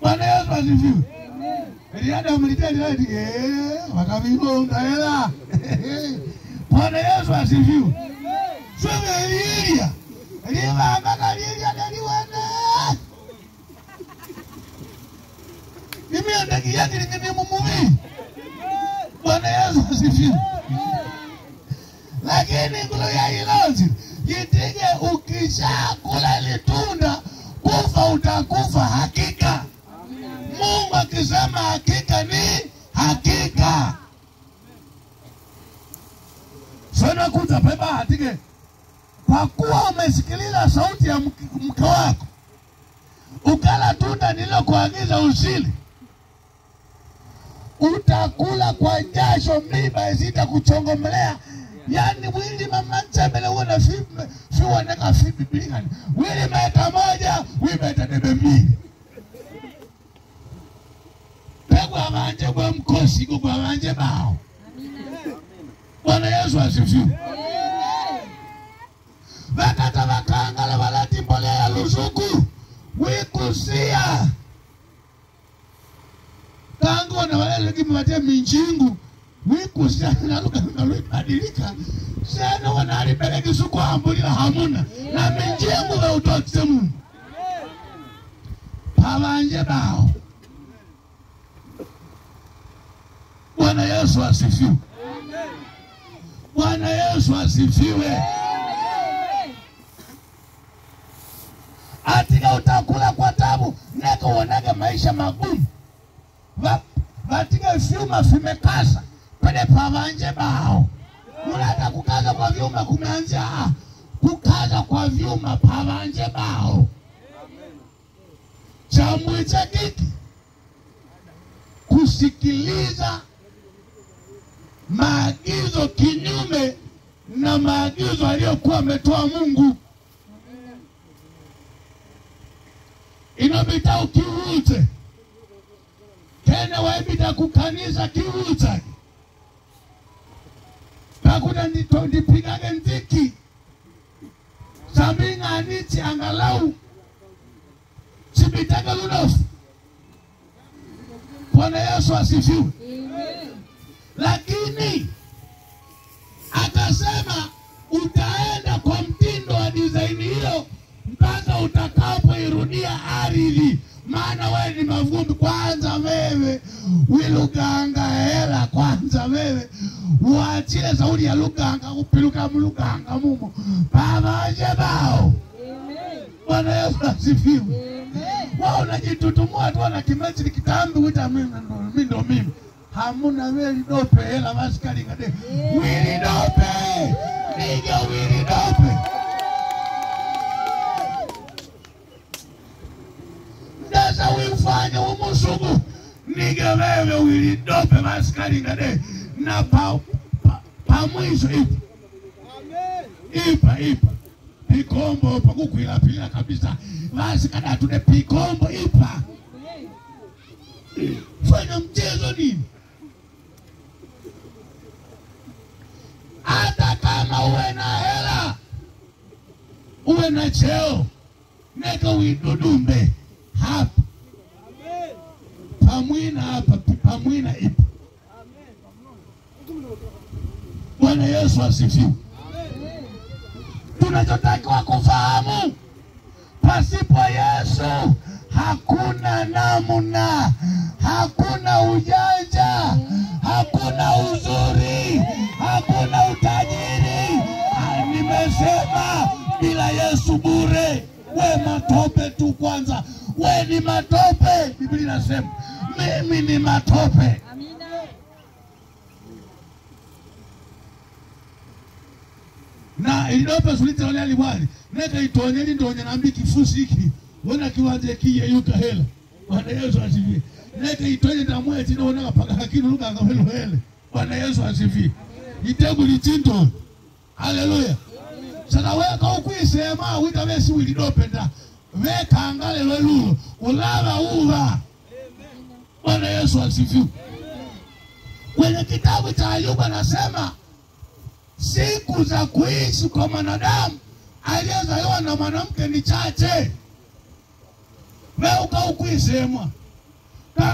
Bwana Yesu asifiwe. Eliada mliteli wakavibonga hela. Bwana Yesu asifiwe. Sema Elia. Elia mpaka Elia naliwene. Mimi andaki yake ni mumuvi. Bwana Yesu asifiwe. Lakini ngulo ya ilozi jitige, ukishakula litunda kufa utakufa hakika. Mungu akisema hakika ni hakika. Sana kuta beba hatike, kwa kuwa umesikiliza sauti ya mke mke wako ukala tunda nililokuagiza usili, utakula kwa jasho, miba zitakuchongomelea. Yani wili mama nsembele uona fiwoneka fibibilikani wili meta moja wimeta debe mbili pegwa banje gwa mkosi gugwa banje bao. Bwana Yesu asifiwe. Vakata vakangala valati mbolea ya lusuku wikusia kangona valelekimi vate minjingu wikusia naluganga lwibadilika sena wanalibeleki sukuambulila hamuna na minjingu vautokise Mungu pavanje bao. Bwana Yesu asifiwe. Bwana Yesu asifiwe. Atika utakula kwa tabu neka uonage maisha magumu Va- vatika vyuma vimekasa pele pavanje bao mulata kukaza kwa vyuma kumeanzia ah, kukaza kwa vyuma pavanje bao chamwicha kiki kusikiliza maagizo kinyume na maagizo aliyokuwa ametoa Mungu. Inobita ukiwute kene waibita kukanisa kiwute pakuta ndito ndipigage nziki sambing'anichi angalau chibitage lunofu. Bwana Yesu asifiwe. Lakini akasema utaenda kwa mtindo wa dizaini hiyo mpaka utakapoirudia ardhi, maana wewe ni mavumbi. Kwanza wewe wiluganga hela, kwanza wewe uachile sauli ya luganga kupiluka mluganga mumo pavanje bao. Bwana Yesu asifiwe. Wao unajitutumua tu na kimechi kitambi wita mimi ndo mimi ndo mimi. Hamuna weli dope hela basi kalingade. Wili dope. Niga wili dope. Ndasa wifanya umusugu. Niga wewe wili dope basi kalingade. Na pa, pa, pa mwisho ipa. Ipa ipa. Pikombo pakukwila pila kabisa. Basi kada tune pikombo ipa. Fanya mchezo nini? Hata kama uwe na hela, uwe na cheo, neka uidudumbe hapa pamwina hapa pamwina ipa. Bwana Yesu asifiwe. Tunachotakiwa kufahamu, pasipo Yesu hakuna namna, hakuna ujanja, hakuna uzuri, hakuna utajiri. Ah, Nimesema bila Yesu bure, we matope tu. Kwanza we ni matope, Biblia inasema mimi ni matope. na ilidope sulite wale alibwali neka itonye lindonye nambi kifusi hiki wona kiwanje kiye yuka hela Bwana Yesu asifiwe neka itonye ndamweti nona kapaka hakini luka ngavelo hele Bwana Yesu asifiwe itegu lichindo haleluya sasa weka ukwisema wita besi wilidope nda weka angale lwelulo ulava uva Bwana Yesu asifiwe kwenye kitabu cha Ayubu anasema siku za kuishi kwa mwanadamu aliyezaliwa na mwanamke ni chache. Wewe ukaukuisemwa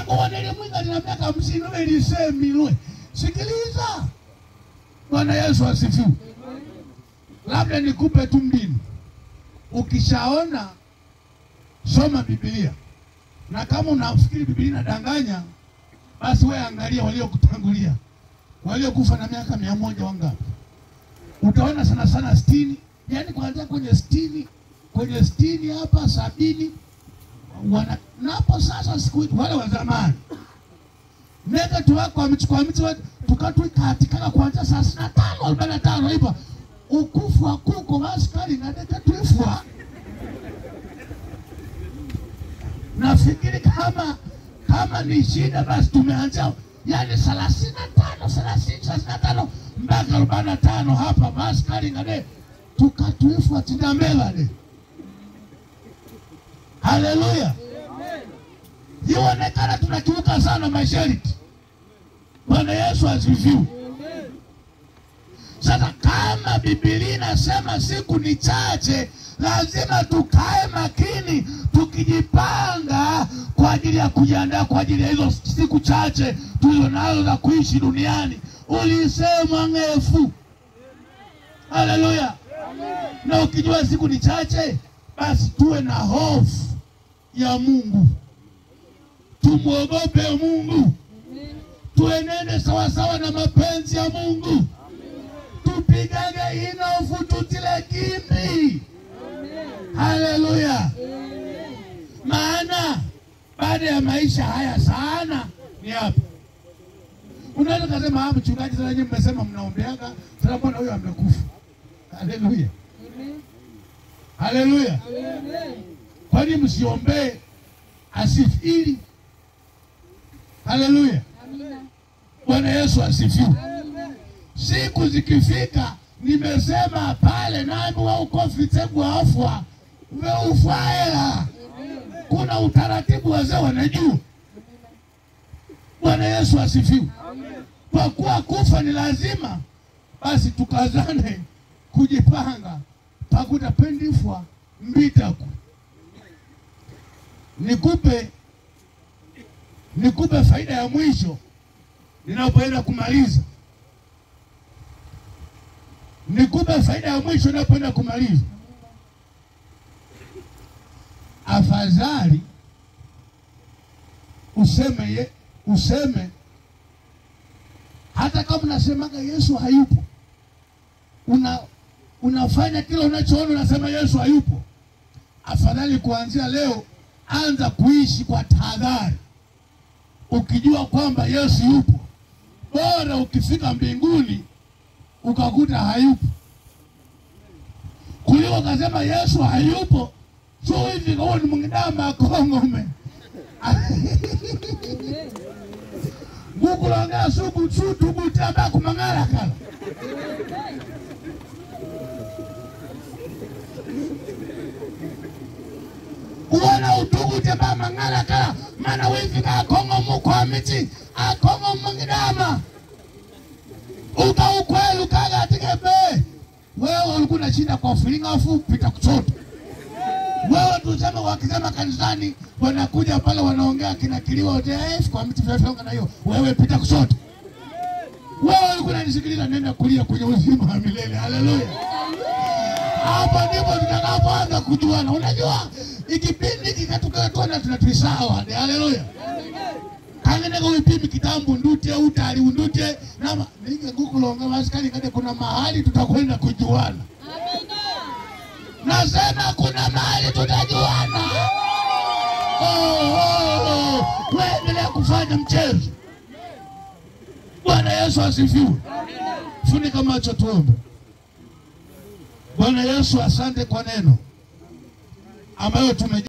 nakuwa nilimwinga nina miaka hamsini we lisemilwe sikiliza bwana yesu asifiwe labda nikupe tu mbinu ukishaona soma bibilia na kama unafikiri bibilia inadanganya basi we angalia waliokutangulia waliokufa na miaka mia moja wangapi utaona sana sana sitini yaani kuanzia kwenye sitini kwenye sitini hapa sabini wana na hapo sasa siku hizi wale wa zamani nega tuwako wamechukua miti wa- tukatwikatikaka kuanzia thelathini na tano arobaini na tano hivyo ukufu kuko maskari nadeka twifwa nafikiri kama kama ni shida basi tumeanzia yani thelathini na tano thelathini thelathini na tano mpaka arobaini na tano hapa maskari ngade tukatwifwa tindambelade haleluya ionekana tunakiuka sana masharti bwana yesu asifiwe sasa kama bibilia inasema siku ni chache lazima tukae makini tukijipanga kwa ajili ya kujiandaa kwa ajili ya hizo siku chache tulizo nazo za kuishi duniani ulisemwa ng'efu haleluya na ukijua siku ni chache basi tuwe na hofu ya mungu tumwogope mungu tuenende sawasawa na mapenzi ya mungu tupigage inofu tutile kimbi haleluya maana baada ya maisha haya sana ni hapa unaweza kasema "Ah, mchungaji sasa nyinyi mmesema mnaombeaga sasa mbona huyo amekufa haleluya haleluya kwani msiombee asifiri haleluya bwana yesu asifiwe siku zikifika nimesema pale nami waukofitebwa afwa veufwaela kuna utaratibu wazee wanajua bwana yesu asifiwe kwa kuwa kufa ni lazima basi tukazane kujipanga pakutapendifwa mbitaku nikupe nikupe faida ya mwisho ninapoenda kumaliza nikupe faida ya mwisho ninapoenda kumaliza afadhali useme ye, useme hata kama unasemaga yesu hayupo una unafanya kile unachoona unasema yesu hayupo afadhali kuanzia leo anza kuishi kwa tahadhari ukijua kwamba yesu yupo bora ukifika mbinguni ukakuta hayupo kuliko ukasema yesu hayupo so hivi kawa ni mwingidama akongome ngukulongea subu sutubutamba kumang'ala kala uwona utugute bamang'ala kala mana wifika akongo mukwa miti akongo mwingidama ukaukwelu kagatike wewe ulikuwa unashinda kwa filinga afu pita kuchoto wewe tuseme wakisema kanisani wanakuja pale wanaongea kinakiliwa OTF kwa miti vyafyonga na hiyo wewe pita kushoto wewe ulikuwa unanisikiliza nenda kulia kwenye uzima wa milele haleluya hapo ndipo tutakapoanza kujuana unajua ikipindi kikatukatona tunatuisawa ni haleluya kangeneka wipimi kitambo ndute utali undute nama nige ngukulonga maskani kade kuna mahali tutakwenda kujuana nasema kuna mahali tutajuana oh, oh, oh. Waendelea kufanya mchezo. Bwana Yesu asifiwe. Funika macho tuombe. Bwana Yesu, asante kwa neno ambayo tume